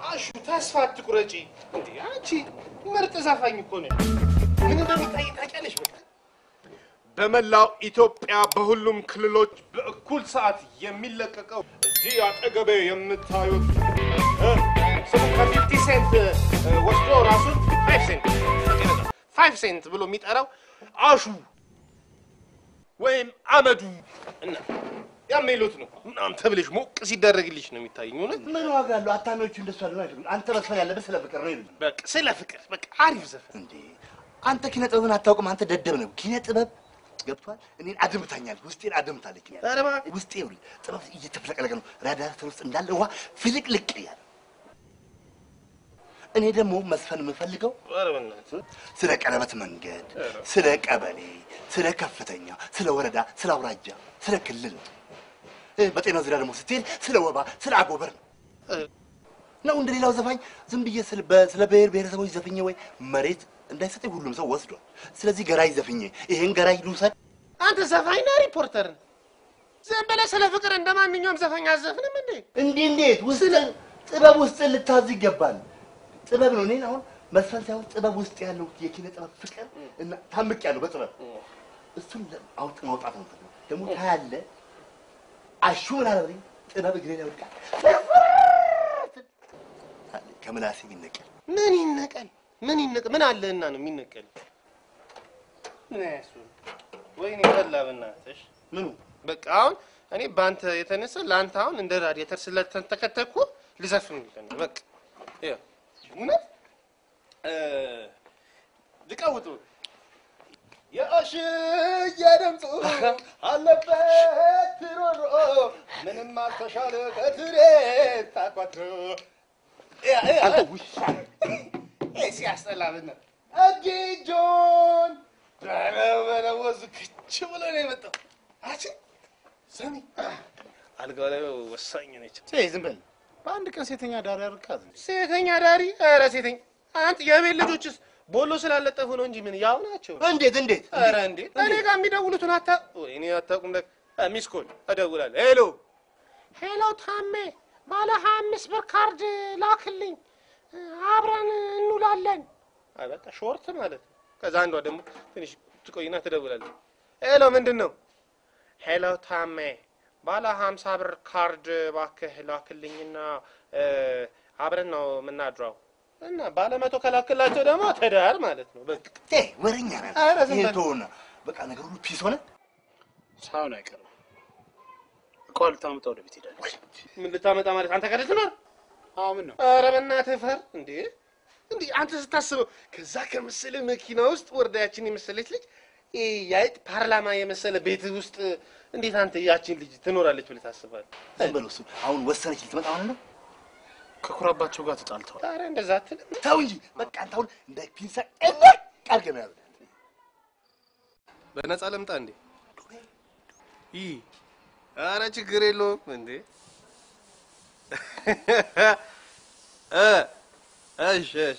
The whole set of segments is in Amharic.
አሹ ተስፋ አትቁረጪ። እንዴ አንቺ ምርጥ ዘፋኝ እኮ ነሽ። ምን እንደሚታይ ታውቂያለሽ። በቃ በመላው ኢትዮጵያ በሁሉም ክልሎች በእኩል ሰዓት የሚለቀቀው እዚህ አጠገቤ የምታዩት እ፣ ስሙ ከፊፍቲ ሴንት እ፣ ወስዶ ራሱን ፋይቭ ሴንት ፋይቭ ሴንት ብሎ የሚጠራው አሹ ወይም አመዱ እና የሚሉት ነው። ምናምን ተብለሽ ሞቅ ሲደረግልሽ ነው የሚታየኝ። እውነት ምን ዋጋ አለው? አታሚዎቹ እንደሱ አለ አይደለም። አንተ መስፈን ያለበት ስለ ፍቅር ነው ይሉኝ። በቃ ስለ ፍቅር በቃ አሪፍ ዘፈን እንዴ አንተ ኪነ ጥበብን አታውቅም። አንተ ደደብ ነው። ኪነ ጥበብ ገብቷል። እኔን አድምታኛል። ውስጤን አድምታለች። ኧረ እባክህ። ውስጤ ይኸውልህ ጥበብ እየተፍለቀለቀ ነው። ራዳተር ውስጥ እንዳለ ውሃ ፍልቅልቅ እያለ እኔ ደግሞ መስፈን የምፈልገው ኧረ በእናትህ ስለ ቀለበት መንገድ፣ ስለ ቀበሌ፣ ስለ ከፍተኛ፣ ስለ ወረዳ፣ ስለ አውራጃ፣ ስለ ክልል ነው። እ፣ በጤናው ዙሪያ ደግሞ ስትሄድ ስለ ወባ፣ ስለ አጎበር ነው ነው እንደ ሌላው ዘፋኝ ዝም ብዬ ስለ በ- ስለ ብሔር ብሔረሰቦች ዘፍኜ ወይ መሬት እንዳይሰጠኝ ሁሉም ሰው ወስዷል። ስለዚህ ገራይ ዘፍኜ ይሄን ገራይ ልውሰድ። አንተ ዘፋኝ ነህ ሪፖርተር ነህ? ዝም ብለህ ስለ ፍቅር እንደ ማንኛውም ዘፋኝ አዘፍንም እንዴ? እንዲህ እንዴት ውስጥ ጥበብ ውስጥ ልታዝ ይገባል። ጥበብ ነው። እኔን አሁን መስፈን ሳይሆን ጥበብ ውስጥ ያለው የኪነ ጥበብ ፍቅር እና ታምቅ ያለው በጥበብ እሱን ለ- አውጥ ማውጣት ነው የምፈልገው። ደግሞ ታያለህ አሹ ምን አለ በለኝ፣ ጥበብ እግሬ ላይ ወድቃ ከምላሴ የሚነቀል ምን ይነቀል? ምን ይነቀል? ምን አለህና ነው የሚነቀል? ምን ያሱ ወይኔ በላ በእናትሽ ምኑ በቃ አሁን እኔ በአንተ የተነሳ ለአንተ አሁን እንደ ራዲየተር ስለተንተከተኩ ልዘፍን ነው በቃ ይኸው እውነት እ፣ ልቀውጡ የአሽዬ ድምፁ አለበት ሮሮ ምንም አልተሻለ ከትሬ ታቋትሮ አንተ ውሻ ሲያስጠላ ብነ እጅጆን በለወዙ ክች ብሎ ነው የመጣው። አቺ ሰሚ አልጋው ላይ ወሳኝ ነች። ዝም በል በአንድ ቀን ሴተኛ ዳር ያርካት እንዴ? ሴተኛ ዳሪ፣ ኧረ ሴተኛ አንተ የቤት ልጆችስ ቦሎ ስላለጠፉ ነው እንጂ ምን ያው ናቸው። እንዴት እንዴት ኧረ እንዴ እኔ ጋር የሚደውሉትን አታ ወይኔ አታውቁም። ለካ ሚስ ኮል እደውላለሁ። ሄሎ ሄሎ፣ ታሜ ባለ ሀያ አምስት ብር ካርድ ላክልኝ አብረን እንውላለን። አይ በቃ ሾርት ማለት ነው። ከዛ አንዷ ደግሞ ትንሽ ትቆይና ትደውላለች። ሄሎ ምንድን ነው? ሄሎ ታሜ ባለ ሀምሳ ብር ካርድ እባክህ ላክልኝና እ፣ አብረን ነው የምናድረው እና ባለ መቶ ከላክላቸው ደግሞ ትዳር ማለት ነው በቃ እ ወሬኛ ነህ። ኧረ ዝም ይሄን በል። ተውና በቃ ነገር ሁሉ ፒስ ሆነ። ሳይሆን አይቀርም። እቃዋን ልታመጣ ወደ ቤት ሄዳለች። ምን ልታመጣ ማለት አንተ ጋር ትኖር? አዎ ምን ነው ኧረ በእናትህ ፈር እንዴ! እንዴ አንተ ስታስበው ከዛ ከመሰለ መኪና ውስጥ ወርዳያችን የመሰለች ልጅ ይሄ የአይጥ ፓርላማ የመሰለ ቤት ውስጥ እንዴት አንተ ያችን ልጅ ትኖራለች ብለህ ታስባለህ? ዝም በለው እሱ አሁን ወሰነች ልትመጣ ማለት ነው። ከኩራባቸው ጋር ተጣልተዋል። ኧረ እንደዛ አትልም። ተው እንጂ በቃ አንተ አሁን እንደ ፒንሳ እልቅ አድርገህ ነው ያዘው። በነፃ ለምጣ እንዴ? ይህ ኧረ ችግር የለውም እንዴ እ እሺ እሺ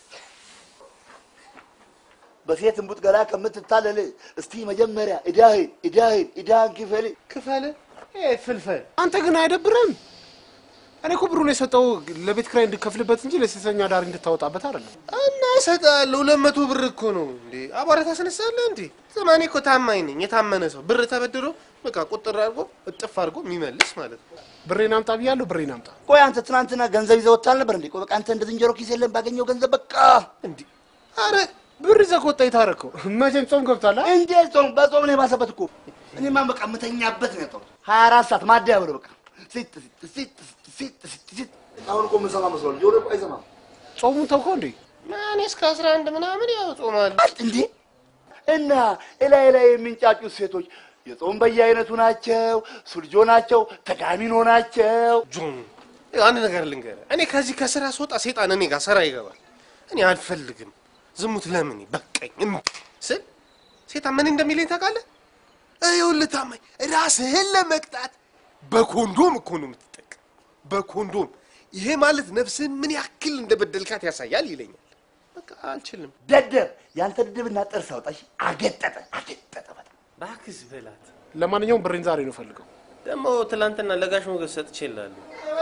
በሴት እምቡጥ ገላ ከምትታለል እስቲ መጀመሪያ እዳህን እዳህን እዳህን ክፈል። ክፈል ይሄ ፍልፈል አንተ ግን አይደብርም? እኔ እኮ ብሩን የሰጠው ለቤት ኪራይ እንድከፍልበት እንጂ ለሴተኛ ዳር እንድታወጣበት አይደለም። እና እሰጥሃለሁ። ሁለት መቶ ብር እኮ ነው እንዴ? አቧራ ታስነሳለህ እንዴ? ዘማኔ እኮ ታማኝ ነኝ። የታመነ ሰው ብር ተበድሮ በቃ ቁጥር አድርጎ እጥፍ አድርጎ የሚመልስ ማለት ነው። ብሬን አምጣ ብያለሁ። ብሬን አምጣ። ቆይ አንተ ትናንትና ገንዘብ ይዘህ ወጥተህ አልነበር እንዴ? ቆይ በቃ አንተ እንደ ዝንጀሮ ኪስ የለም ባገኘው ገንዘብ በቃ እንዴ አረ ብር ይዘህ ከወጣ የታረከው መቼም ጾም ገብቷል። አ? እንዴ ጾም በጾም ነው የባሰበት እኮ። እኔማ በቃ የምተኛበት ነው ያጣሁት። ሀያ አራት ሰዓት ማደያ ብለው በቃ ሲጥ ሲጥ ሲጥ ሲጥ ሲጥ ሲጥ። አሁን እኮ የምንሰማ መስሏል። ጆሮ እኮ አይሰማም ጾሙን ተውከው እንዴ? እኔ እስከ አስራ አንድ ምናምን ያው ጾማለሁ። እንዴ እና እላይ ላይ የሚንጫጩት ሴቶች የጾም በየአይነቱ ናቸው፣ ሱልጆ ናቸው፣ ተጋሚኖ ናቸው። ጆን አንድ ነገር ልንገርህ፣ እኔ ከዚህ ከስራ ስወጣ ሴጣን እኔ ጋር ስራ ይገባል። እኔ አልፈልግም። ዝሙት ለምን በቃኝ እምቢ ስል ሴጣን ምን እንደሚለኝ ታውቃለህ? ይኸውልህ ታማኝ፣ ራስህን ለመቅጣት በኮንዶም እኮ ነው የምትጠቀም፣ በኮንዶም ይሄ ማለት ነፍስህን ምን ያክል እንደበደልካት ያሳያል ይለኛል። በቃ አልችልም። ደደብ ያንተ ድድብና ጥርስ አውጣሽ። አገጠጠ አገጠጠ በጣም እባክህ በላት። ለማንኛውም ብሬን ዛሬ ነው ፈልገው። ደግሞ ትላንትና ለጋሽ ሞገስ ሰጥቼልሃለሁ።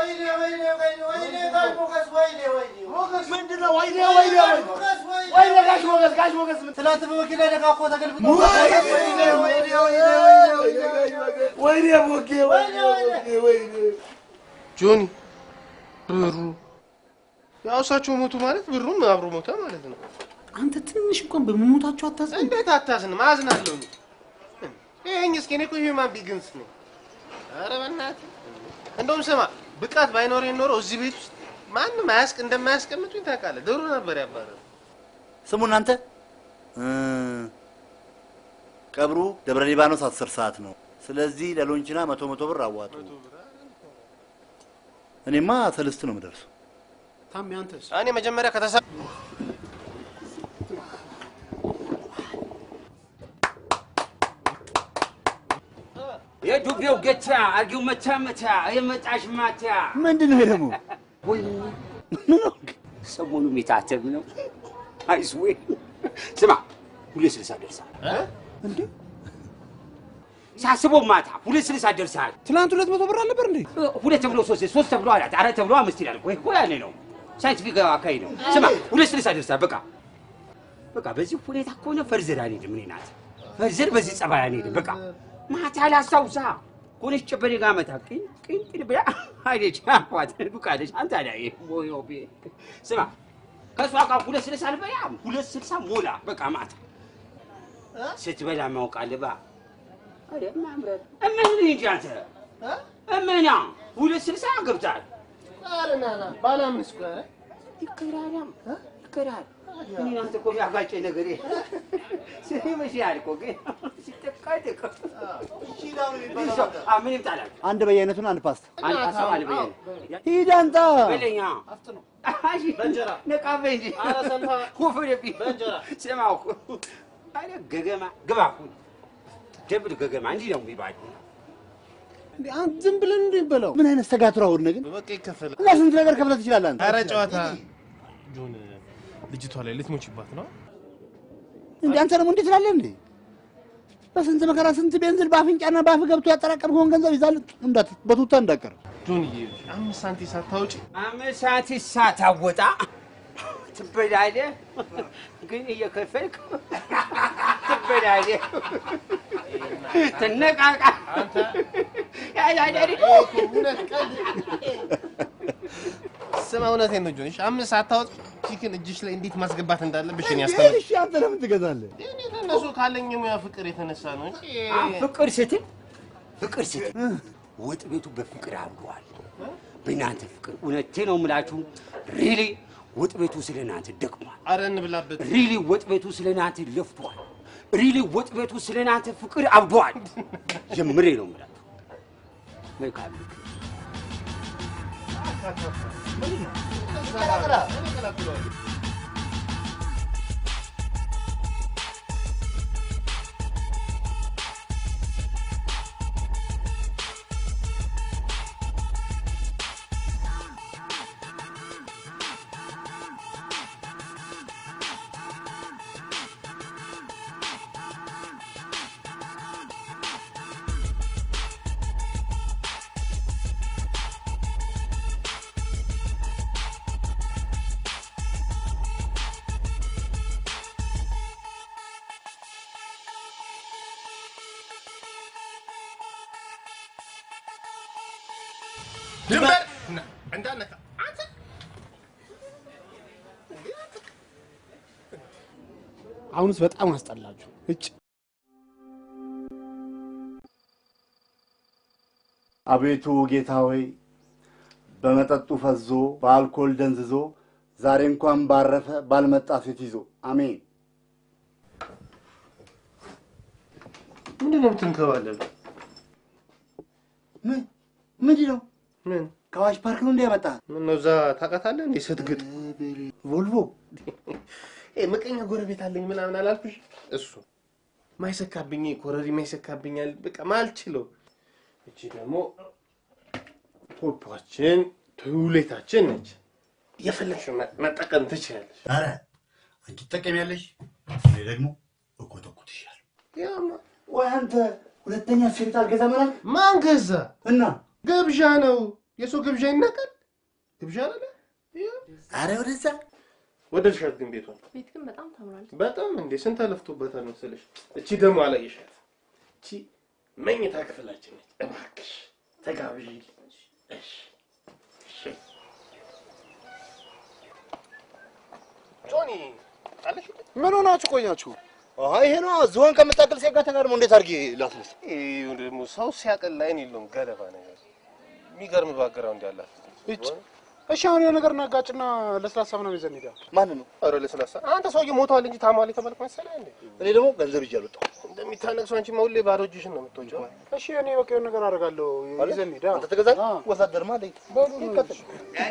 ምንድን ነው? ወይኔ ወይኔ ወይኔ ጋሽ ሞገስ ጋሽ ሞገስ ምን ትናንት በመኪና ደጋ እኮ ተገልብጦ ወይኔ ሞጌ ወይኔ ወይኔ ጆኒ ብሩ ያው እሳቸው ሞቱ ማለት ብሩም አብሮ ሞተ ማለት ነው። አንተ ትንሽ እንኳን በመሞታቸው አታዝን። እንዴት አታዝንም? አዝናለሁ። ይሄኝ እስኪ እኔ እኮ ሂውማን ቢግንስ ነው። ኧረ በእናትህ እንደውም ስማ ብቃት ባይኖረኝ ኖሮ እዚህ ቤት ውስጥ ማንም አያስቅ እንደማያስቀምጡኝ ታውቃለህ። ድሮ ነበር ያባረሩ። ስሙ እናንተ እ ቀብሩ ደብረ ሊባኖስ አስር ሰዓት ነው። ስለዚህ ለሎንችና መቶ መቶ ብር አዋጡ። እኔማ ሰልስት ነው የምደርሰው። ታሜ አንተስ? እኔ መጀመሪያ ከተሳ የዱቤው ገቻ አርጊው መቻ መቻ የመጣሽ ማቻ ምንድን ነው ደግሞ? ወይ ምን ነው ሰሞኑ የሚታተብ ነው። አይስዌ ስማ ሁለት ስልሳ ደርሳል እንዴ ሳስበው ማታ ሁለት ስልሳ ደርሳል። ትናንት ሁለት መቶ ብር አልነበር እንዴ? ሁለት ተብሎ ሶስት ሶስት ተብሎ አራት አራት ተብሎ አምስት ይላል። ወይ ወይ ያኔ ነው ሳይንቲፊክ አካሄድ ነው። ስማ ሁለት ስልሳ ደርሳል። በቃ በቃ በዚህ ሁኔታ ከሆነ ፈርዘር አንሄድም። እኔ ናት ፈርዘር በዚህ ጸባይ አንሄድም። በቃ ማታ ላስታውሳ ሆነች ጨበሬ ጋር መታ ቅን ቅን ቅን ብላ አይደች አፏት ዱቃለች። አንተ ላይ ሞዮ ቤ ስማ ከእሷ ጋር ሁለት ስልሳ አልበላም። ሁለት ስልሳ ሞላ በቃ ማታ ስትበላ ማውቃለባ አረ ማምረት እምህን እንጂ አንተ እምህና ሁለት ስልሳ ገብታል። ባላምንስ ይከራራም ይከራል እኔ አንተ እኮ ያጋጨኝ ነገር ይመስላል እኮ ግን ሲጠቃደቅ ምን ይምጣላል? አንድ በየአይነቱን አንድ ፓስታ አንድ ሀሳብ አንድ በየነ ሂድ አንተ። በለኛ በእንጀራ። ነቃበኝ እንጂ ኧረ ሰንፋ። ወፈረብኝ። በእንጀራ። ስማ እኮ አረ ገገማ ግባ እኮ ደብል ገገማ እንዲህ ነው የሚባለው። እንዴ አንተ ዝም ብለን እንዴ በለው። ምን አይነት ተጋትሮ አሁን ግን በቃ ይከፈላል። እና ስንት ነገር ከፍለህ ትችላለህ አንተ። ኧረ ጨዋታ ጆን ልጅቷ ላይ ልትሞችባት ነው። እንዴ አንተ ደግሞ እንዴት ትላለህ እንዴ? በስንት መከራ ስንት ቤንዝል በአፍንጫና በአፍ ገብቶ ያጠራቀምከውን ገንዘብ ይዛል እንዳት በቱታ እንዳቀር ጆንዬ አምስት ሳንቲም ሳታውጪ አምስት ሰዓት ሳታወጣ ትበላለህ፣ ግን እየከፈልክ ትበላለህ። ትነቃቃ ያዳዳሪ ስማ፣ እውነቴን ነው ጆን። እሺ አምስት ሳታወጪ ቺክን እጅሽ ላይ እንዴት ማስገባት እንዳለብሽ እኔ እንዴ ያስተምር እሺ አንተ ለምን ትገዛለህ? እኔ ከእነሱ ካለኝ የሙያ ፍቅር የተነሳ ነው እንጂ ፍቅር ስትል ፍቅር ስትል ወጥ ቤቱ በፍቅር አምሯል። በእናንተ ፍቅር እውነቴ ነው የምላችሁ። ሪሊ ወጥ ቤቱ ስለ እናንተ ደክሟል። አረ እንብላበት። ሪሊ ወጥ ቤቱ ስለ እናንተ ለፍቷል። ሪሊ ወጥ ቤቱ ስለ እናንተ ፍቅር አብዷል። ጀምሬ ነው የምላችሁ። መልካም ምክር። ድንበር እንዳነካ አንተ አሁንስ በጣም አስጠላችሁ። እጭ አቤቱ ጌታ ሆይ በመጠጡ ፈዞ በአልኮል ደንዝዞ ዛሬ እንኳን ባረፈ ባልመጣ ሴት ይዞ አሜን። ምንድን ነው የምትንከባለሉ? ምን ምንድን ነው? ምን ከአዋሽ ፓርክ ነው እንዲያመጣ ምን ነው እዛ ታውቃታለህ እንዴ? ስትግጥ ቮልቮ ኤ ምቀኛ ጎረቤት አለኝ ምናምን አላልኩሽ? እሱ ማይሰካብኝ ኮረሪ ማይሰካብኛል። በቃ ማልችለው። እቺ ደግሞ ፖፓችን ቱሌታችን ነች። የፈለግሽው መ- መጠቀም ትችላለሽ። ኧረ አንቺ ትጠቀሚያለሽ፣ እኔ ደግሞ እኮተኩትሻለሁ። ያማ ወይ አንተ ሁለተኛ ሴት አልገዛ ማለት ማን ገዛ? እና ግብዣ ነው። የሰው ግብዣ ይናቃል። ግብዣ አለ። አረ ወደዛ ወደድሻት ግን ቤቷን ቤት ግን በጣም ታምራለች። በጣም እንዴ ስንት አለፍቶበታል መሰለሽ። እቺ ደግሞ አላየሻት። እቺ መኝታ ክፍላችን ነች። እባክሽ ተጋብዢ። እሺ እሺ። ጆኒ አለሽ? ምን ሆናችሁ ቆያችሁ? አሃ ይሄ ነው ዝሆን ከምታክል ሴት ጋር ተጋድሞ እንዴት አድርጌ ላስነሳ? ይሄ ደግሞ ሰው ሲያቀል ላይን የለውም ገለባ ነገር የሚገርም ባግራውንድ ያላት እች እሺ፣ አሁን የሆነ ነገር እናጋጭና ለስላሳ ምናምን ይዘን ሄዳ ማን ነው? ኧረ ለስላሳ አንተ ሰውዬ ሞቷል እንጂ ታሟል የተባልክ መሰለህ እንዴ? እኔ ደግሞ ገንዘብ ይዤ አልወጣሁም። እንደሚታነቅሰው አንቺ ሁሌ ባዶ እጅሽን ነው የምትወጪው። እሺ፣ እኔ በቃ የሆነ ነገር አደርጋለሁ። ይዘን ሄዳ አንተ ተገዛኝ ወታደርማ አለኝ። ይከተል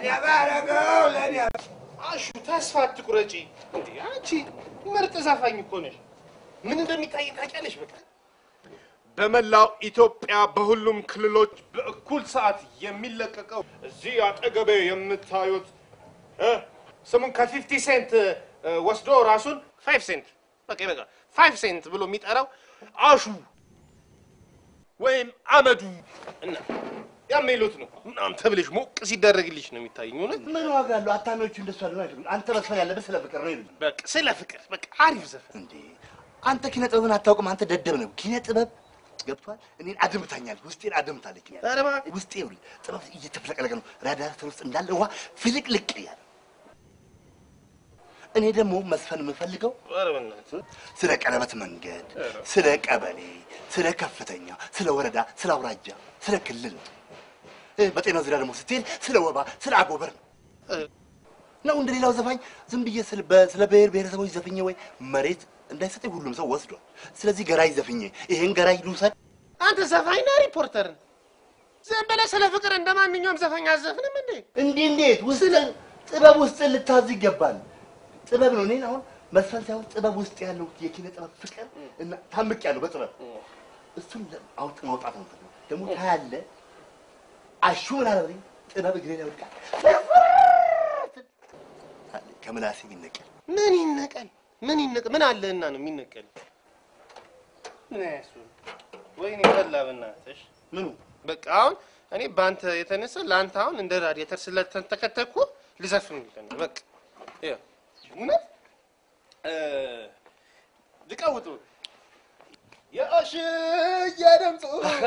አሹ ተስፋ አትቁረጪ። እንዴ አንቺ ምርጥ ዘፋኝ እኮ ነሽ። ምን እንደሚታይ ታውቂያለሽ። በቃ በመላው ኢትዮጵያ በሁሉም ክልሎች በእኩል ሰዓት የሚለቀቀው እዚህ አጠገቤ የምታዩት እ ስሙን ከፊፍቲ ሴንት እ፣ ወስዶ ራሱን ፋይቭ ሴንት በቃ በቃ ፋይቭ ሴንት ብሎ የሚጠራው አሹ ወይም አመዱ እና የሚሉት ነው ምናምን ተብለሽ ሞቅ ሲደረግልሽ ነው የሚታየኝ እውነት ምን ዋጋ አለው? አታሚዎቹ እንደሱ አይደለም አይደለም። አንተ መስፈን ያለብህ ስለ ፍቅር ነው ይሉኝ። በቃ ስለ ፍቅር በቃ አሪፍ ዘፈን እንዴ አንተ ኪነ ጥበብን አታውቅም። አንተ ደደብ ነው። ኪነ ጥበብ ገብቷል። እኔን አድምታኛል። ውስጤን አድምታለች። ኧረ እባክህ። ውስጤ ይኸውልህ ጥበብ እየተፍለቀለቀ ነው። ራዳተር ውስጥ እንዳለ ውሃ ፍልቅልቅ እያለ እኔ ደግሞ መስፈን የምፈልገው ኧረ በእናትህ ስለ ቀለበት መንገድ፣ ስለ ቀበሌ፣ ስለ ከፍተኛ፣ ስለ ወረዳ፣ ስለ አውራጃ፣ ስለ ክልል ነው። እ፣ በጤና ዙሪያ ደግሞ ስትሄድ ስለ ወባ፣ ስለ አጎበር ነው ነው እንደ ሌላው ዘፋኝ ዝም ብዬ ስለ በ- ስለ ብሔር ብሔረሰቦች ዘፍኜ ወይ መሬት እንዳይሰጠኝ ሁሉም ሰው ወስዷል። ስለዚህ ገራይ ዘፍኜ ይሄን ገራይ ልውሰድ። አንተ ዘፋኝ ነህ ሪፖርተር ነህ? ዝም ብለህ ስለ ፍቅር እንደ ማንኛውም ዘፋኝ አዘፍንም እንዴ? እንዲህ እንዴት ውስጥ ጥበብ ውስጥ ልታዝ ይገባል። ጥበብ ነው። እኔን አሁን መስፈን ሳይሆን ጥበብ ውስጥ ያለው የኪነ ጥበብ ፍቅር እና ታምቅ ያለው በጥበብ እሱን ለ- አውጥ ማውጣት ነው የምፈልገው። ደግሞ ታያለህ። አሹ ምን አለ በለኝ፣ ጥበብ እግሬ ላይ ወድቃ ከምላሴ ይነቀል። ምን ይነቀል? ምን ይነቀል? ምን አለህና ነው የሚነቀል? ምን ያሱ ወይኔ በላ በእናትሽ። ምኑ በቃ አሁን እኔ በአንተ የተነሳ ለአንተ አሁን እንደ ራዲየተር ስለተንተከተኩ ልዘፍን ይለን በቃ ይኸው እውነት እ ልቀውጡ የአሽዬ ድምፁ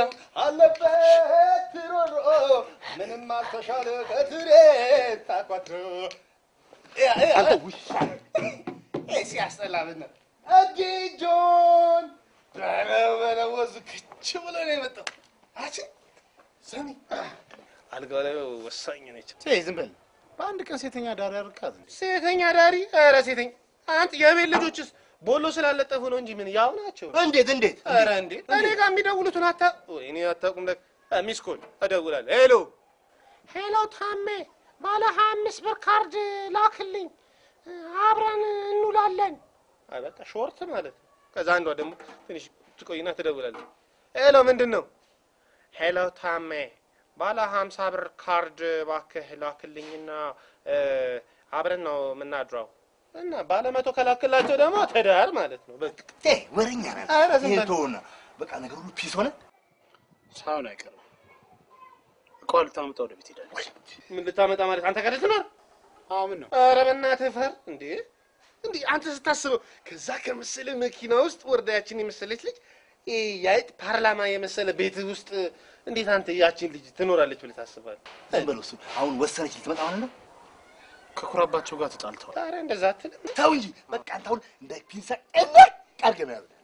አለበት ሮሮ ምንም አልተሻለ ከትሬ ታቋትሮ አንተ ውሻ ሲያስጠላ ብነት እጅጆን በለው በለው ወዙ ክች ብሎ ነው የመጣው። አቺ ሰሚ አልጋው ላይ ወሳኝ ነች። ዝም በል። በአንድ ቀን ሴተኛ ዳር ያርካት እንዴ? ሴተኛ ዳሪ፣ ኧረ ሴተኛ አንተ የቤት ልጆችስ ቦሎ ስላለጠፉ ነው እንጂ ምን ያው ናቸው። እንዴት እንዴት ኧረ እንዴ እኔ ጋር የሚደውሉትን አታ እኔ አታውቁም። ለ ሚስ ኮል እደውላለሁ። ሄሎ ሄሎ፣ ታሜ ባለ ሀያ አምስት ብር ካርድ ላክልኝ አብረን እንውላለን። አይ በቃ ሾርት ማለት ነው። ከዛ አንዷ ደግሞ ትንሽ ትቆይና ትደውላለች። ሄሎ ምንድን ነው? ሄሎ ታሜ ባለ ሀምሳ ብር ካርድ እባክህ ላክልኝና እ፣ አብረን ነው የምናድረው እና ባለ መቶ ከላክላቸው ደግሞ ትዳር ማለት ነው በቃ ቴ ወሬኛ ነህ። ኧረ ዝም ይሄን በል። ተውና በቃ ነገር ሁሉ ፒስ ሆነ። ሳይሆን አይቀርም። እቃዋ ልታመጣ ወደ ቤት ሄዳለች። ምን ልታመጣ ማለት አንተ ጋር ልትኖር? አዎ ምን ነው ኧረ በእናትህ ፈር እንዴ! እንዴ አንተ ስታስበው ከዛ ከመሰለ መኪና ውስጥ ወርዳያችን የመሰለች ልጅ ይሄ የአይጥ ፓርላማ የመሰለ ቤት ውስጥ እንዴት አንተ ያችን ልጅ ትኖራለች ብለህ ታስባለህ? ዝም በለው እሱ አሁን ወሰነች ልትመጣ ማለት ነው። ከኩራባቸው ጋር ተጣልተዋል። ኧረ እንደዛ አትልም። ተው እንጂ በቃ አንተ አሁን እንደ ፒንሳ ቀለቅ አድርገህ ነው ያዘህ።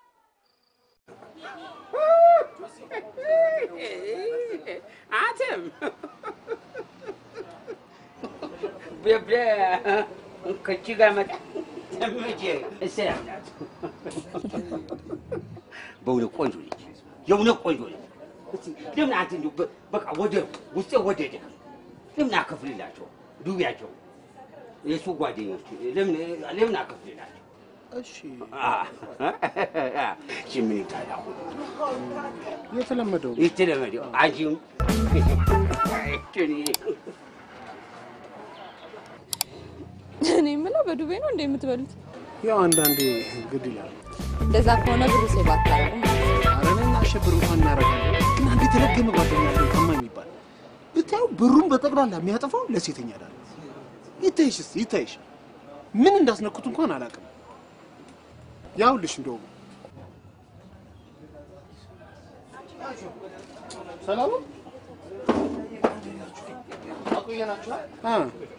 አንተም በብለ ከቺ ጋር መጣ ተመቼ እሰላም ናት። በእውነት ቆንጆ ነች፣ የእውነት ቆንጆ ነች። እስቲ ለምን አንተ እንዲሁ በ- በቃ ወደ ውስጤ ወደደ። ለምን አከፍልላቸው ዱቢያቸው የእሱ ጓደኞች ለምን ለምን አከፍልላቸው? እሺ እሺ ምን ይጣላሁ የተለመደው የተለመደው አንቺም እኔ የምለው በዱቤ ነው እንደ የምትበሉት? ያው አንዳንዴ ግድ ይላል። እንደዛ ከሆነ ብሩ ሴቭ አታደርጉም። ኧረ እኔ እናቴ ቢሸበር እንኳን እናደርጋለን። እና እንዴት የተለገመ ጓደኛ ያለው ታማኝ የሚባል ብታዩ ብሩን በጠቅላላ የሚያጠፋው ለሴተኛ ዳር ይታይሽ፣ እስኪ ይታይሽ። ምን እንዳስነኩት እንኳን አላውቅም። ያውልሽ እንደውም ሰላም ነው? አቆየናችኋል? አ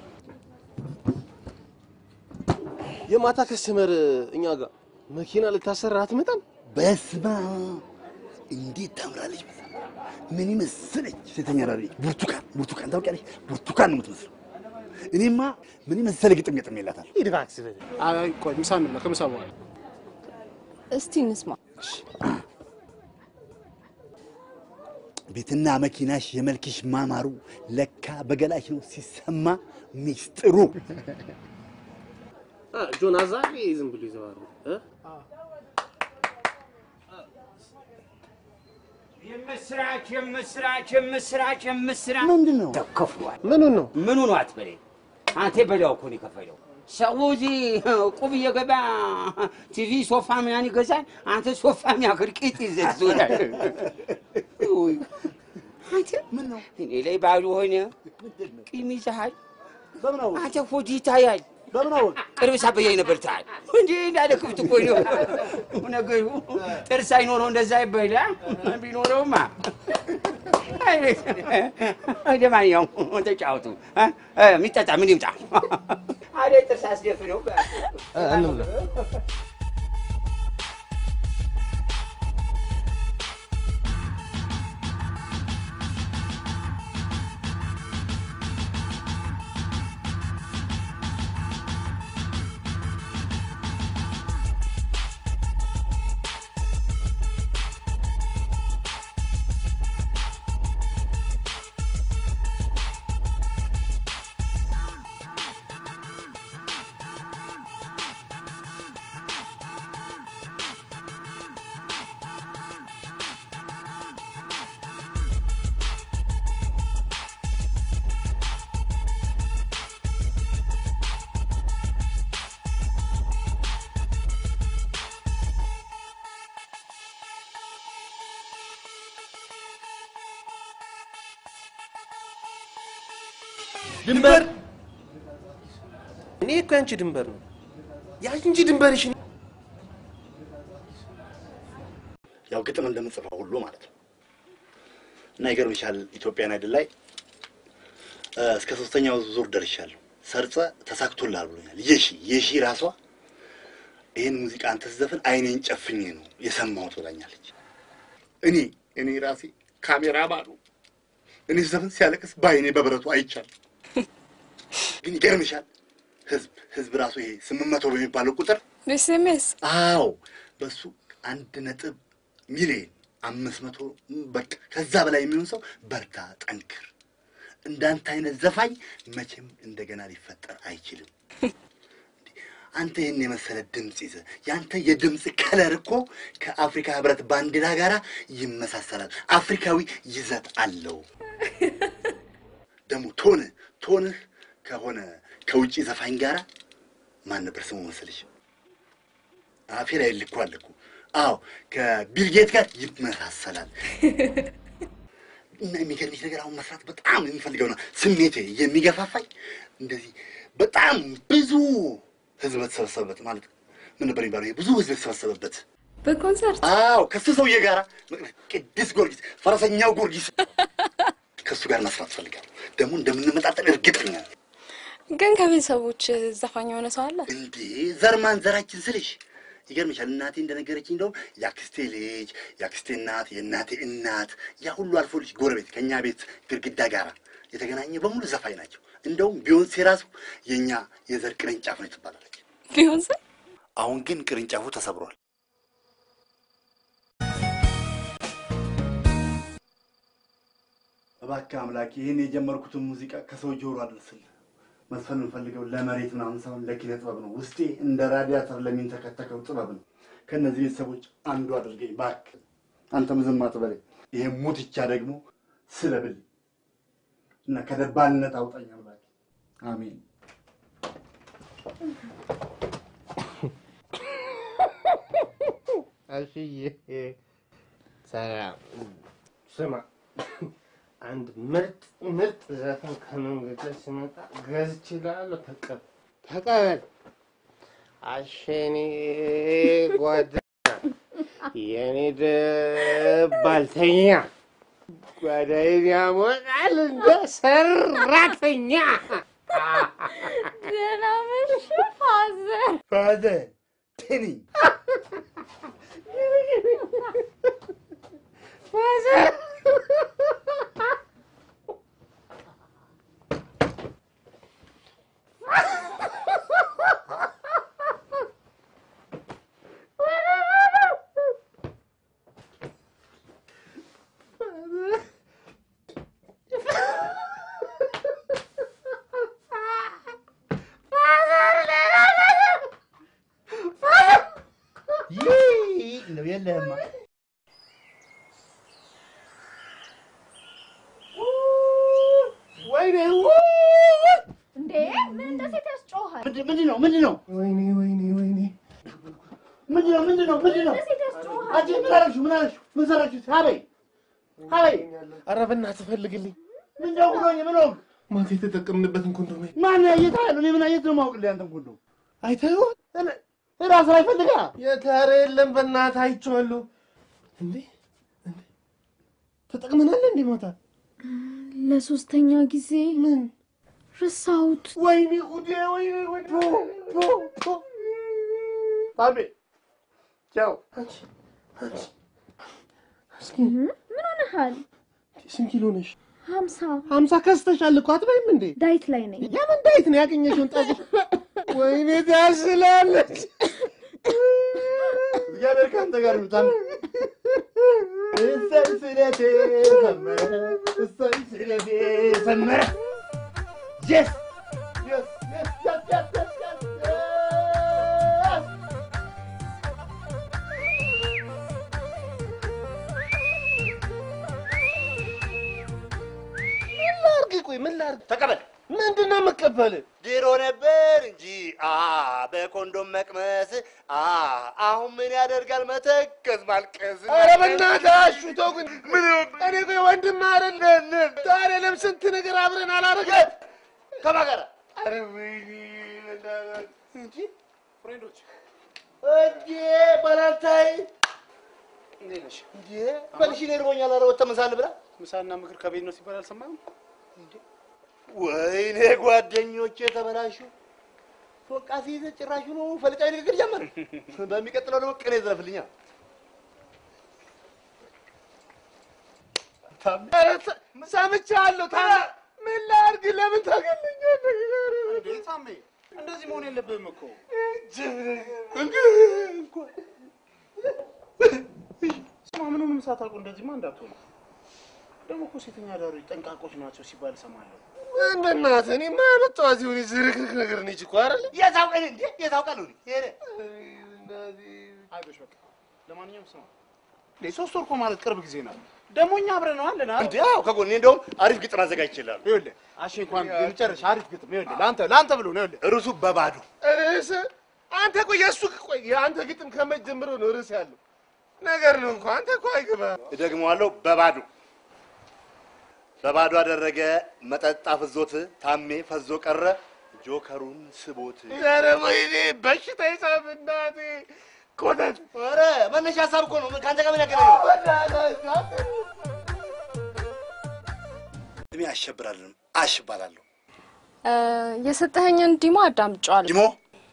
የማታ ከስተመር እኛ ጋር መኪና ልታሰራ አትመጣም? በስማ እንዴት ታምራለች! መሰለህ? ምን መሰለች ሴተኛ ዳሪ ብርቱካን ብርቱካን ታውቂያለሽ? ብርቱካን ነው የምትመስለው። እኔማ ምን መሰለ ግጥም ግጥም የላታል። ሂድ እባክህ በል። አይ ቆይ ምሳ እንብላ። ከምሳ በኋላ እስቲ እንስማ። ቤትና መኪናሽ የመልክሽ ማማሩ ለካ በገላሽ ነው ሲሰማ ሚስጥሩ። አ ጆን አዛቢ ዝም ብሎ ይዘዋሩ እ የምስራች የምስራች የምስራች የምስራች ምንድን ነው ተከፍሏል። ምኑን ነው? ምኑ ነው አትበለኝ። አንተ በላው እኮ ነው የከፈለው። ሰው እዚህ ቁብ እየገባ ቲቪ ሶፋ ምናምን ይገዛል። አንተ ሶፋ የሚያክል ቂጥ ይዘህ ትዞራለህ። ውይ፣ አንተ ምን ነው እኔ ላይ ባሉ ሆነ ቂም ይዘሃል። በምን አወቅ? አንተ ሆድ ይታያል። በምን አወቅ? ቅርብ ሳበያይ ነበር ታል እንዴ እንዳለ ክብት እኮ ነው ነገሩ። ጥርስ አይኖረው እንደዛ ይበላ ቢኖረውማ ለማንኛውም ተጫወቱ። እ? እ፣ የሚጠጣ ምን ይምጣ? አደ ጥርስ አስደፍነው እንብላ። ድንበር እኔ እኮ ያንቺ ድንበር ነው ያንቺ ድንበርሽ ያው ግጥም እንደምጽፈው ሁሉ ማለት ነው። እና ይገርምሻል ኢትዮጵያን አይደል ላይ እ፣ እስከ ሶስተኛው ዙር ደርሻለሁ። ሰርጸ ተሳክቶልሃል ብሎኛል። የሺ የሺ ራሷ ይህን ሙዚቃ አንተ ስትዘፍን አይኔን ጨፍኜ ነው የሰማሁት ብላኛለች። እኔ እኔ ራሴ ካሜራ ባሉ እኔ ስዘፍን ሲያለቅስ በአይኔ በብረቱ አይቻል። ግን ይገርምሻል ህዝብ ህዝብ ራሱ ይሄ ስምንት መቶ በሚባለው ቁጥር በኤስኤምኤስ አዎ በሱ አንድ ነጥብ ሚሊዮን አምስት መቶ በቃ ከዛ በላይ የሚሆን ሰው በርታ፣ ጠንክር፣ እንዳንተ አይነት ዘፋኝ መቼም እንደገና ሊፈጠር አይችልም። አንተ ይህን የመሰለ ድምፅ ይዘህ የአንተ የድምፅ ከለር እኮ ከአፍሪካ ህብረት ባንዲራ ጋር ይመሳሰላል። አፍሪካዊ ይዘት አለው። ደግሞ ቶንህ ቶንህ ከሆነ ከውጭ ዘፋኝ ጋራ ማን ነበር ስሙ መሰለሽ? አፌ ላይ ልኳል እኮ። አዎ ከቢልጌት ጋር ይመሳሰላል። እና የሚገርምሽ ነገር አሁን መስራት በጣም የሚፈልገው ነው ስሜቴ የሚገፋፋኝ እንደዚህ በጣም ብዙ ህዝብ በተሰበሰበበት ማለት ምን ነበር የሚባለው? ይሄ ብዙ ህዝብ የተሰበሰበበት በኮንሰርት አዎ ከሱ ሰውዬ ጋር ቅዱስ ጊዮርጊስ ፈረሰኛው ጊዮርጊስ ከእሱ ጋር መስራት ፈልጋለሁ። ደግሞ እንደምንመጣጠን እርግጠኛ ነኝ። ግን ከቤተሰቦች ዘፋኝ የሆነ ሰው አለ? እንዴ ዘር ማንዘራችን ስልሽ ይገርምሻል። እናቴ እንደነገረችኝ እንደውም የአክስቴ ልጅ የአክስቴ እናት የእናቴ እናት ያ ሁሉ አልፎ ልጅ ጎረቤት ከእኛ ቤት ግድግዳ ጋር የተገናኘ በሙሉ ዘፋኝ ናቸው። እንደውም ቢዮንሴ ራሱ የእኛ የዘር ቅርንጫፍ ነው ትባላለች። ቢዮንሴ አሁን ግን ቅርንጫፉ ተሰብሯል። እባክህ አምላክ ይህን የጀመርኩትን ሙዚቃ ከሰው ጆሮ አድርስልህ። መስፈን የምፈልገው ለመሬት ምናምን ሳይሆን ለኪነ ጥበብ ነው። ውስጤ እንደ ራዲያተር ለሚንተከተከው ጥበብ ነው። ከእነዚህ ቤተሰቦች አንዱ አድርገኝ እባክህ። አንተም ዝም አትበለኝ። ይሄ ሙትቻ ደግሞ ስለብል እና ከደባልነት አውጣኝ አምላክ። አሜን። ሰላም። ስማ አንድ ምርጥ ምርጥ ዘፈን ከመንገድ ላይ ሲመጣ ገዝቼልሃለሁ። ተቀበል ተቀበል። አሸኔ ጓደኛ የኔ ደባልተኛ ጓዳዬን ያሞቃል እንደ ሰራተኛ። ደህና መሽ ፋዘር። ፋዘር ቴኒ ይህ ነው የለህማ ወይኔ እንዴ ምን እንደ ሴት ያስጮሃል? ምንድን ምንድን ነው ምንድን ነው ወይኔ ወይኔ ወይኔ ምንድን ነው ምንድን ነው ምንድን ነው እንደ ሴት ያስጮሃል? አንቺ ምን አደረግሽው ምን አደረግሽው ምን ሰራችሁት ሀበይ ሀበይ ኧረ በእናትህ ፈልግልኝ። ምን ደው ብሎኝ ምን ሆንክ ማታ የተጠቀምንበትን ኮንዶም ማን አየት አለ እኔ ምን አየት ነው የማውቅልህ አንተን ኮንዶ አይተኸዋል? ራስ ላይ ፈልጋ የታረ የለም በእናትህ አይቼዋለሁ። እንዴ እንዴ ተጠቅመናል እንዴ ማታ? ለሶስተኛ ጊዜ ምን ረሳሁት። ወይኔ ጉዴ ወይኔ ወይኔ ባቤ ቻው አንቺ አንቺ እስኪ ምን ሆነሃል? ስንት ኪሎ ነሽ? ሀምሳ ሀምሳ ከስተሻል እኮ አትበይም እንዴ? ዳይት ላይ ነኝ። የምን ዳይት ነው ያገኘሽውን ጠጅ? ወይኔ ታስላለች። እግዚአብሔር ከአንተ ጋር ይሁን እሰይ ስለቴ ሰመረ እሰይ ስለቴ ሰመረ የስ የስ የስ የስ የስ የስ የስ ምን ላድርግ? ቆይ ምን ላድርግ? ተቀበል ምንድን ነው የምቀበልህ? ድሮ ነበር እንጂ አ በኮንዶም መቅመስ አ አሁን ምን ያደርጋል መተከዝ ማልቀስ ኧረ በእናትህ አሹ ተው ግን ምን እኔ ቆይ ወንድም አይደለን ታዲያ ለምን ስንት ነገር አብረን አላደረግን? ከማን ጋር ኧረ ወይኔ በእናትህ እንጂ ፍሬንዶች እንዴ ባላንታይ እንዴት ነሽ? እንዴ በልሽ እኔ እርቦኛል ኧረ ወጥተህ ምሳ እንብላ ምሳና ምክር ከቤት ነው ሲባል አልሰማህም? ወይኔ ጓደኞቼ ተበላሹ ፎቃ ሲይዘ ጭራሹ ነው ፈልቃዊ ንግግር ጀመር በሚቀጥለው ደግሞ ቅኔ ዘረፍልኛ ኧረ ተ- ሰምቻለሁ። ታዲያ ምን ላድርግ? ለምን ታገለኛለህ? እንዴ ታሜ እንደዚህ መሆን የለብህም እኮ። ስማ ምኑንም ሳታውቁ እንደዚህማ እንዳትሆኑ። ደግሞ እኮ ሴተኛ አዳሪዎች ጠንቃቆች ናቸው ሲባል እሰማለሁ። ምን በእናትህ እኔ ማመጣው እዚህ ሆነ ዝርክርክ ነገር ነች እኮ አይደል? የታውቀን እንዴ የታውቃለሁ ሄደ አይዞሽ በቃ። ለማንኛውም ስማ እንዴ ሶስት ወር እኮ ማለት ቅርብ ጊዜ ነው። ደግሞ እኛ አብረን ነው አለን አይደል? እንዴ አዎ ከጎኔ እንደውም አሪፍ ግጥም አዘጋጅቼልሃለሁ ይኸውልህ አሽ እንኳን የመጨረሻ አሪፍ ግጥም ይኸውልህ ለአንተ ለአንተ ብሎ ነው ይኸውልህ ርዕሱ በባዶ ርዕስ አንተ ቆይ የእሱ ቆይ የአንተ ግጥም ከመጀመሩ ነው ርዕስ ያለው ነገር ነው እንኳ አንተ እኮ አይገባም። እደግመዋለሁ በባዶ በባዶ አደረገ መጠጥ አፍዞት ታሜ ፈዞ ቀረ ጆከሩን ስቦት ኧረ ወይኔ በሽታ ይሳብ እናቴ ኮተት ኧረ መነሻ ሀሳብ እኮ ነው ከአንተ ጋር ምን ያገናኘው እድሜ አሸብራለሁ አሽ እባላለሁ የሰጠኸኝን ዲሞ አዳምጫዋለሁ። ዲሞ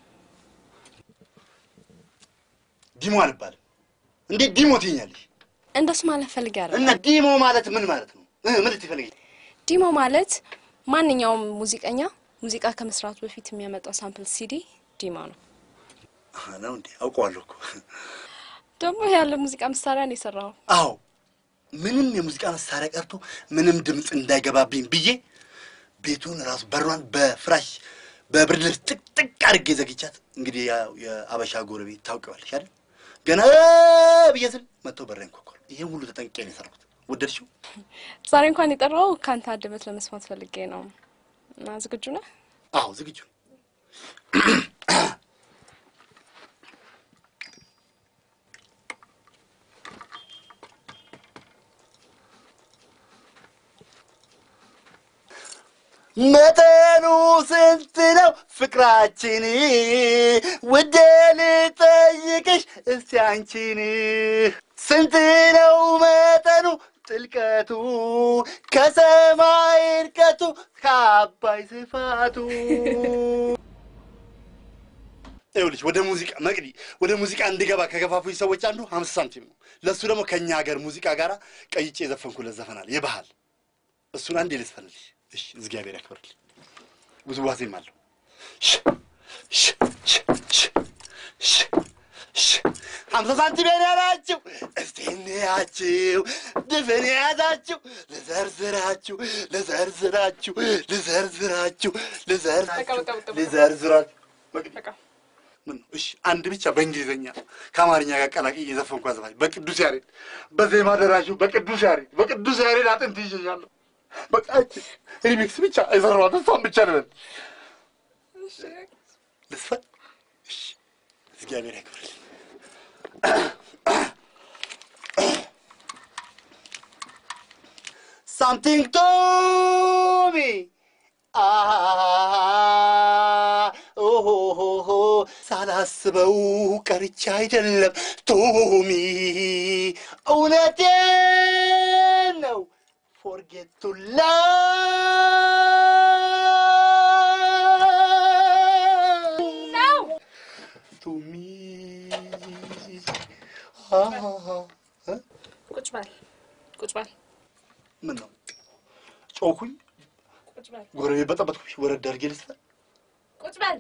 ዲሞ አልባልም እንዴት ዲሞ ትይኛለሽ እንደሱ ማለት ፈልጌ አይደለም። እና ዲሞ ማለት ምን ማለት ነው እ ምን ልትፈልጊ ዲሞ ማለት ማንኛውም ሙዚቀኛ ሙዚቃ ከመስራቱ በፊት የሚያመጣው ሳምፕል ሲዲ ዲሞ ነው። አሃ ነው እንዴ አውቀዋለሁ እኮ ደግሞ ያለ ሙዚቃ መሳሪያ ነው የሰራው። አዎ ምንም የሙዚቃ መሳሪያ ቀርቶ ምንም ድምፅ እንዳይገባብኝ ብዬ ቤቱን ራሱ በሯን በፍራሽ በብርድ ልብስ ጥቅጥቅ አድርጌ ዘግቻት። እንግዲህ ያው የአበሻ ጎረቤት ታውቂዋለሽ አይደል? ገና ብዬ ስል መጥተው በሬን ኮኳሉ። ይሄን ሁሉ ተጠንቅቄ ነው የሰራሁት። ወደድሽው? ዛሬ እንኳን የጠራው ከአንተ አንደበት ለመስማት ፈልጌ ነው። እና ዝግጁ ነህ? አዎ ዝግጁ ነኝ። መጠኑ ስንት ነው ፍቅራችን? ውዴ ልጠይቅሽ እስቲ አንቺን ስንት ነው መጠኑ ጥልቀቱ ከሰማይ እርቀቱ ከአባይ ስፋቱ? ይኸውልሽ ወደ ሙዚቃ መቅዲ ወደ ሙዚቃ እንድገባ ከገፋፉኝ ሰዎች አንዱ ሀምሳ ሳንቲም ነው። ለእሱ ደግሞ ከእኛ ሀገር ሙዚቃ ጋር ቀይጬ የዘፈንኩለት ዘፈናል የባህል እሱን አንዴ ልስፈልልሽ። እሺ፣ እግዚአብሔር ያክብርልኝ። ውዝዋዜም አለው። ሽ ሽ ሽ ሽ ሽ ሽ ሀምሳ ሳንቲም ያላችሁ እስቲ እንያችሁ ድፍን የያዛችሁ ልዘርዝራችሁ ልዘርዝራችሁ ልዘርዝራችሁ ልዘርዝራችሁ ልዘርዝራችሁ መቅዲ ምን ነው? እሺ አንድ ብቻ በእንግሊዝኛ ከአማርኛ ጋር ቀላቅዬ እየዘፈንኩ አዘፋኝ በቅዱስ ያሬድ በዜማ ደራሹ በቅዱስ ያሬድ በቅዱስ ያሬድ አጥንት ይዤሻለሁ። በቃ እቺ ሪሚክስ ብቻ የሰራኋት እሷን ብቻ ልበል ልስፈን። እሺ እግዚአብሔር ያክብርልኝ። Something to me. Ah, oh, oh, oh, oh. ሳላስበው ቀርቻ አይደለም ቶሚ፣ እውነቴን ነው። ፎርጌት ቱ ላቭ ቶሚ ቁጭ በል ቁጭ በል ምን ነው ጮኩኝ? ቁጭ በል ጎረቤት በጠበጥኩሽ? ወረድ አድርጌ ልስፈን? ቁጭ በል።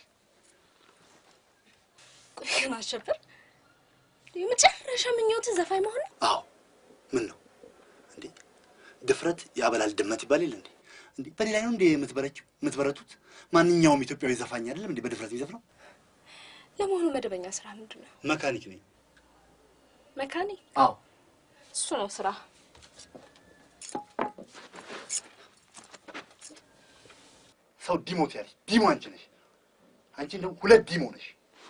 ቆይ ግን አሸብር የመጨረሻ ምኞትህ ዘፋኝ መሆን ነው? አዎ። ምን ነው እንዴ? ድፍረት ያበላል ድመት ይባል የለ እንዴ? እንዴ በእኔ ላይ ነው እንዴ የምትበረችው የምትበረቱት? ማንኛውም ኢትዮጵያዊ ዘፋኝ አይደለም እንዴ በድፍረት የሚዘፍነው? ለመሆኑ መደበኛ ስራ ምንድን ነው? መካኒክ ነኝ። መካኒክ? አዎ። እሱ ነው ስራ። ሰው ዲሞት ያለሽ ዲሞ አንቺ ነሽ። አንቺ እንደው ሁለት ዲሞ ነሽ።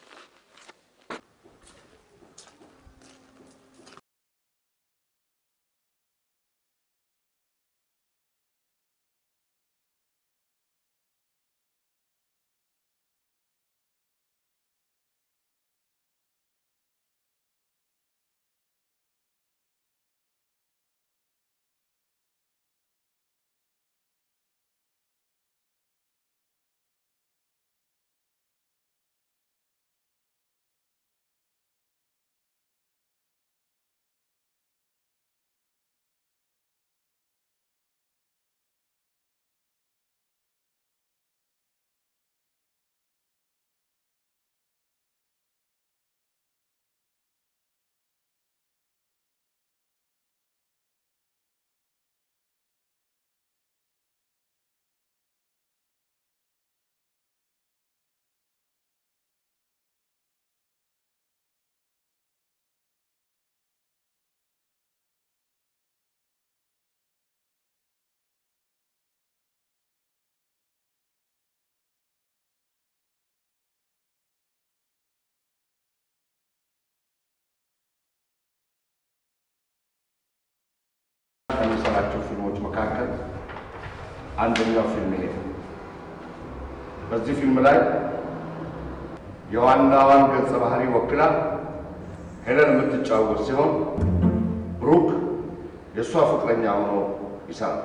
ከሚሰራቸው ፊልሞች መካከል አንደኛው ፊልም ይሄ ነው። በዚህ ፊልም ላይ የዋናዋን ገጸ ባህሪ ወክላ ሄለን የምትጫወት ሲሆን ብሩክ የእሷ ፍቅረኛ ሆኖ ይሰራል።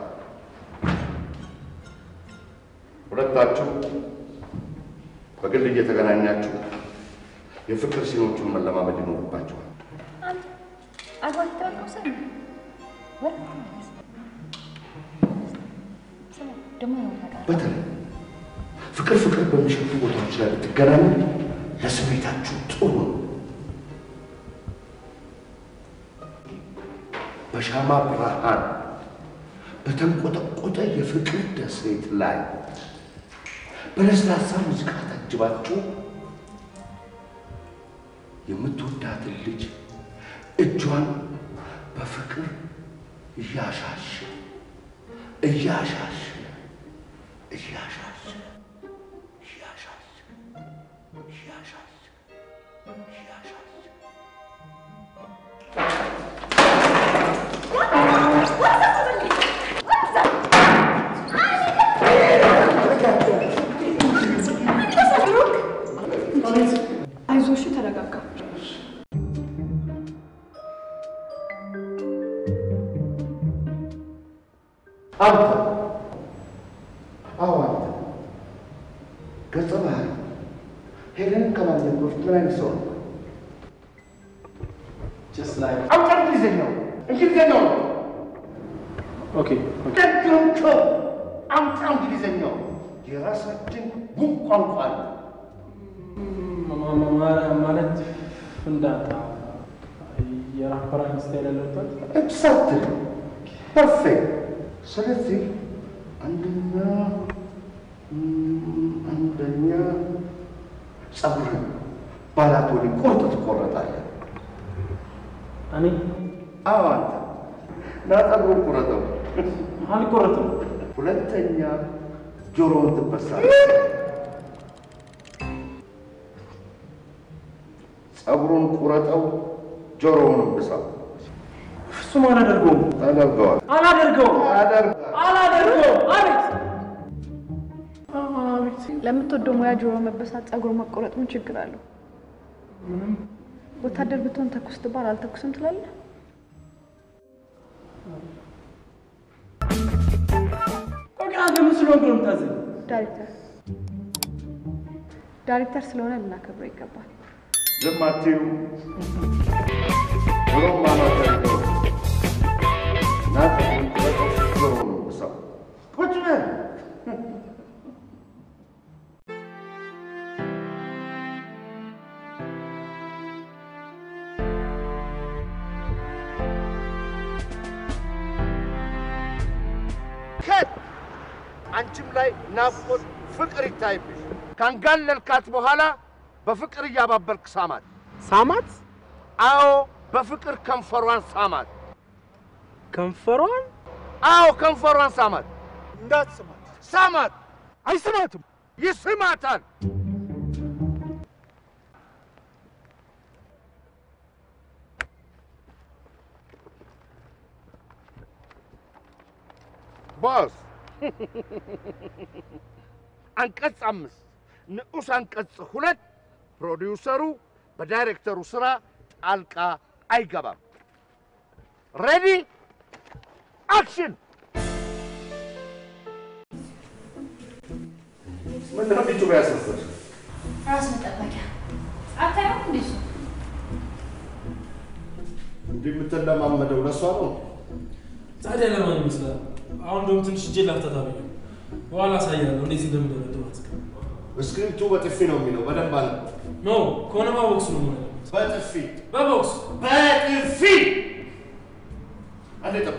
ሁለታችሁ በግል እየተገናኛችሁ የፍቅር ሲኖቹን መለማመድ ይኖርባችኋል። አግባት የተባልከው ሰው ነው? ወይ? ስማ፣ ደግሞ ነው ታውቃለህ። በተለይ ፍቅር ፍቅር በሚሸቱ ቦታዎች ላይ ብትገናኙ ለስሜታችሁ ጥሩ ነው። በሻማ ብርሃን በተንቆጠቆጠ የፍቅር ደሴት ላይ በለስላሳ ሙዚቃ ታጅባችሁ የምትወዳትን ልጅ እጇን በፍቅር እያሻሽ እያሻሽ እያሻሽ እያሻሽ እያሻሽ እያሻሽ What? አንተ አዎ አንተ ገጸ ባህሪ ሄለንን ከማግኘት በፊት ምን አይነት ሰው ነው? just like አውጣ እንግሊዝኛው እንግሊዝኛው ነው okay ደግምከ አምጣ እንግሊዝኛው የራሳችን ቡን ቋንቋ አለ። ማ- ማ- ማ- ማለት ፍንዳታ የራፐራን ስታይል ያለበት ኤግዛክትሊ ፐርፌክት። ስለዚህ አንደኛ ም፣ አንደኛ ጸጉርን ባላቶኒ ቁርጥ ትቆረጣለህ። እኔ አዎ አንተ ና ጸጉሩን ቁረጠው። አልቆረጥም። ሁለተኛ ጆሮውን ትበሳለህ። ጸጉሩን ቁረጠው፣ ጆሮውንም ብሳው። እሱም አላደርገውም ታደርገዋል አላደርገውም አደርጋል አላደርገውም። አቤት ለምትወደው ሙያ ጆሮ መበሳት፣ ጸጉር መቆረጥ ምን ችግር አለው? ወታደር ብትሆን ተኩስ ትባል አልተኩስም ትላለህ? ቆይ አንተ ምን ስለሆንክ ነው የምታዘኝ? ዳይሬክተር ዳይሬክተር ስለሆነ ልናከብረው ይገባል። ዝም አትዩ። ጆሮም አላደርገው ና ጸጉሩን ቁረጠው፣ ጆሮውንም ብሳው። ቁጭ በል ከት አንቺም ላይ ናፍቆት ፍቅር ይታይብሽ። ካንጋለልካት በኋላ በፍቅር እያባበልክ ሳማት። ሳማት አዎ፣ በፍቅር ከንፈሯን ሳማት። ከንፈሯን አዎ፣ ከንፈሯን ሳማት። እንዳትስማት። ሳማት። አይስማትም። ይስማታል። ቦስ አንቀጽ አምስት ንዑስ አንቀጽ ሁለት ፕሮዲውሰሩ በዳይሬክተሩ ስራ ጣልቃ አይገባም። ሬዲ አክሽን! ምንድን ነው ፊቱ ያሰፍር? ራስ መጠበቂያ አታየው እንዴ? እሱ እንዲህ የምትለማመደው ለሷ ነው። ታዲያ ለማን ይመስላል? አሁን እንደውም ትንሽ እጄ ላፍታታ ብዬ ነው። በኋላ አሳያለሁ እንዴት እንደምደበድባት። ስክሪፕቱ በጥፊ ነው የሚለው። በደንብ አለ። ኖ ከሆነማ ቦክስ ነው መሆን ያለበት። በጥፊ በቦክስ በጥፊ አንዴ ጠብቅ።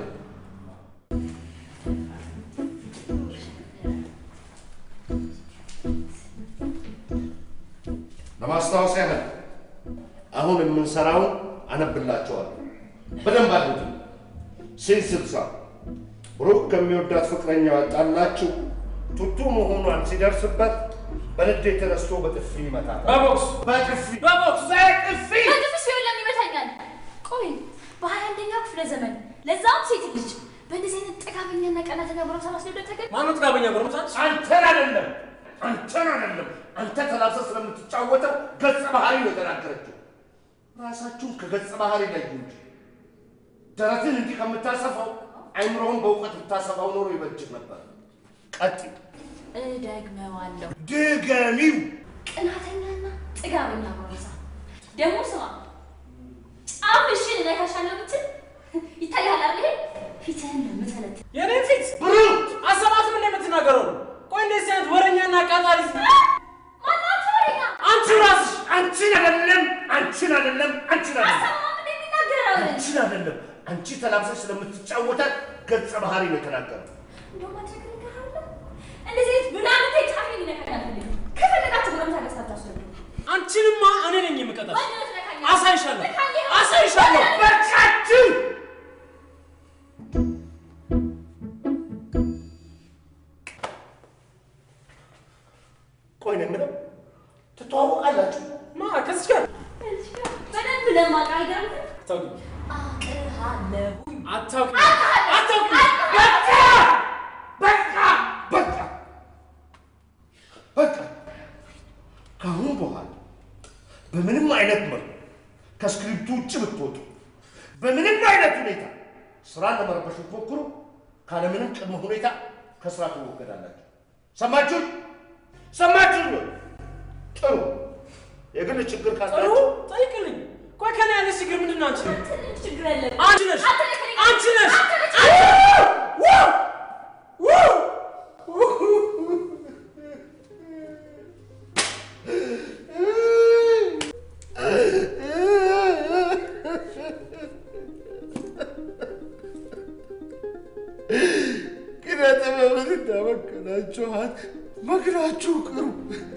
ለማስታወስ ያህል አሁን የምንሰራውን አነብላቸዋለሁ። በደንብ አድርጉ። ሲን ስልሳ ብሩክ ከሚወዳት ፍቅረኛው ያጣላችው ቱቱ መሆኗን ሲደርስበት በንዴት ተነስቶ በጥፊ ይመታታል። በቦክስ በጥፊ በቦክስ በጥፊ በግፍ ሲሆን ለምን ይመታኛል? ቆይ በሀያ አንደኛው ክፍለ ዘመን ለዛም ሴት ልጅ በእንደዚህ አይነት ጥጋበኛና ቀናተኛ ጎረምሳ ማስደብደብ ተገቢ ማነው ጥጋበኛ ጎረምሳች? አንተን አይደለም አንተን አይደለም አንተ ተላብሰህ ስለምትጫወተው ገጸ ባህሪ ነው የተናገረችው። ራሳችሁን ከገጸ ባህሪ ለዩ እንጂ ደረትን እንዲህ ከምታሰፋው አይምሮውን በእውቀት ብታሰፋው ኖሮ ይበጅህ ነበር። ቀጥይ፣ እደግመዋለሁ። ድገሚው። ቅናተኛና ጥጋበኛ ጎረምሳ ደግሞ ስማ፣ ጫፍሽን እነካሻለሁ ብትል ይታያል አይደል? ፊትህን ነው የምተለት። የኔ ፊት ብሩክ አሰማትም እንደ የምትናገረው ነው። ቆይ እንደዚህ አይነት ወረኛና ቃጣሪ ማናት ወሬኛ አንቺ ራስሽ አንቺን አይደለም አንቺን አይደለም አንቺን አይደለም አሰማም እንደሚናገረው አንቺን አይደለም አንቺ ተላብሰሽ ስለምትጫወታት ገጸ ባህሪ ነው የተናገረው። እንደውም አንተ ነገር ንገራለሁ። እንደዚህ አይነት ብላንተ ጫፌን ይነካኛል። አልፈልግም። ከፈለጋችሁ ጎረምሳ ገዝታ ታስወዱ። አንቺንማ እኔ ነኝ የምቀጣሽ። ማንነት ነካኛል። አሳይሻለሁ ነካኛል። አሳይሻለሁ። በቃችሁ። ቆይ ነው የምለው ትተዋወቃላችሁ? ማ ከዚህ ጋር በደንብ ለማውቅ አይገርምም? አታውቂም አውቅሃለሁኝ። አታውቂም አታውቂም በቃ በቃ በቃ በቃ ከአሁን በኋላ በምንም አይነት መልኩ ከስክሪፕቱ ውጭ ብትወጡ፣ በምንም አይነት ሁኔታ ስራ ለመረበሽ ብትሞክሩ ካለምንም ቅድመ ሁኔታ ከስራ ትወገዳላችሁ። ሰማችሁን? ሰማችሁን? ጥሩ። የግል ችግር ጥሩ ካላችሁ ጠይቅልኝ። ቆይ ከኔ ያለ ችግር ምንድን ነው? አንቺ ትንሽ ችግር ያለብህ አንቺ ነሽ አንቺ ነሽ ኪነ ጥበብን እንዳመከናችኋት መክናችሁ ቅሩ።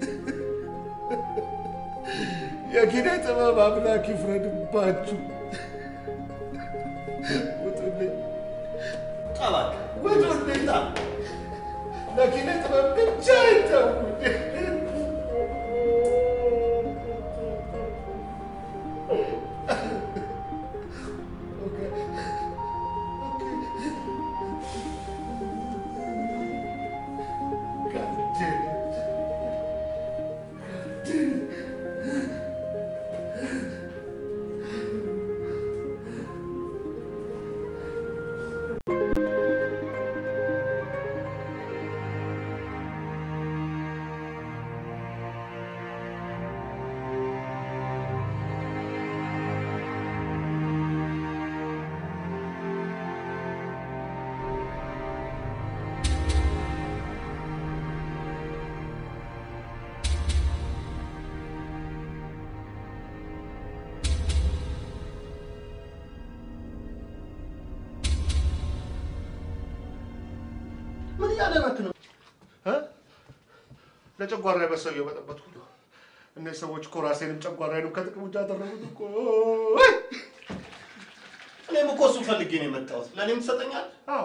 የኪነ ጥበብ አምላክ ይፍረድባችሁ። ውጡልኝ፣ ጠባቅ ውጡልኝ። ለኪነ ጥበብ ብቻ ይተውኝ። ምን እያደረክ ነው? ለጨጓራ የበሰው እየበጠበጥኩ ነው። እነዚህ ሰዎች እኮ ራሴንም ጨጓራዬንም ከጥቅም ውጭ አደረጉት እኮ። እኔም እኮ እሱን ፈልጌ ነው የመጣሁት። ለእኔም ትሰጠኛለህ? አዎ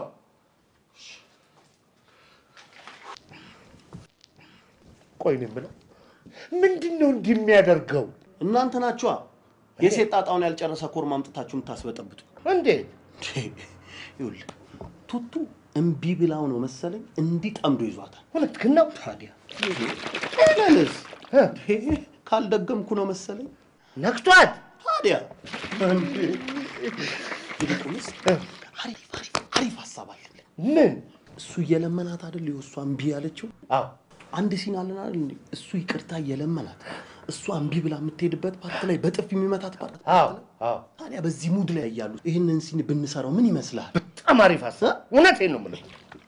ቆይ እኔ የምለው ምንድን ነው እንዲህ የሚያደርገው? እናንተ ናችኋ የሴት ጣጣውን ያልጨረሰ ኮርማ አምጥታችሁ የምታስበጠብጡ። እንዴት? ይኸውልህ ቱቱ እምቢ ብላው ነው መሰለኝ እንዲህ ጠምዶ ይዟታል። እውነትህን ነው። ታዲያ ለንስ ካልደገምኩ ነው መሰለኝ ነክቷት። ታዲያ እንዴ! ይልቁንስ አሪፍ አሪፍ አሪፍ ሀሳብ አለኝ። ምን? እሱ እየለመናት አይደል የእሷ እምቢ ያለችው? አዎ አንድ ሲን አለን አይደል እንዴ? እሱ ይቅርታ እየለመናት እሷ እምቢ ብላ የምትሄድበት ፓርት ላይ በጥፍ የሚመታት ፓርት አዎ አዎ ታዲያ በዚህ ሙድ ላይ እያሉ ይህንን ሲን ብንሰራው ምን ይመስልሃል? በጣም አሪፍ ሀሳብ። እውነቴን ነው የምልህ።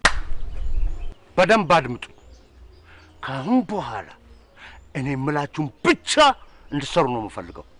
በደንብ አድምጡ። ከአሁን በኋላ እኔ የምላችሁን ብቻ እንድትሰሩ ነው የምፈልገው።